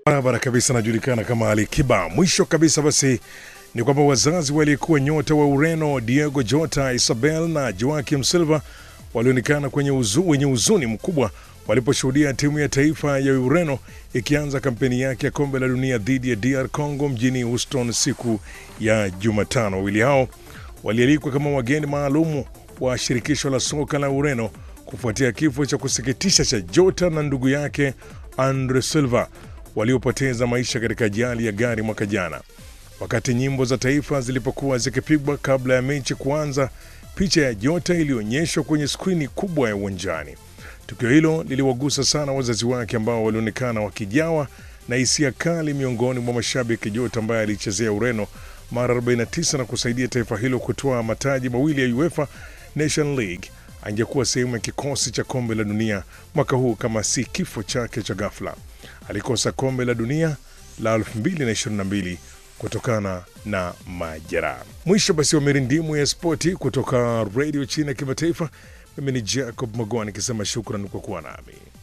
barabara kabisa, anajulikana kama Ali Kiba. Mwisho kabisa basi ni kwamba wazazi walikuwa nyota wa Ureno Diego Jota, Isabel na Joaquim Silva walionekana kwenye uzu, wenye huzuni mkubwa waliposhuhudia timu ya taifa ya Ureno ikianza kampeni yake ya kombe la dunia dhidi ya DR Congo mjini Houston siku ya Jumatano. Wawili hao walialikwa kama wageni maalumu wa shirikisho la soka la Ureno kufuatia kifo cha kusikitisha cha Jota na ndugu yake Andre Silva waliopoteza maisha katika ajali ya gari mwaka jana. Wakati nyimbo za taifa zilipokuwa zikipigwa kabla ya mechi kuanza, picha ya Jota ilionyeshwa kwenye skrini kubwa ya uwanjani. Tukio hilo liliwagusa sana wazazi wake ambao walionekana wakijawa na hisia kali miongoni mwa mashabiki. Jota ambaye alichezea Ureno mara 49 na kusaidia taifa hilo kutoa mataji mawili ya UEFA Nation League angekuwa sehemu ya kikosi cha kombe la dunia mwaka huu kama si kifo chake cha ghafla. Alikosa kombe la dunia la 2022 kutokana na majeraha. Mwisho basi wa mirindimu ya spoti kutoka redio China ya kimataifa. Mimi ni Jacob Magoa nikisema shukran kwa kuwa nami.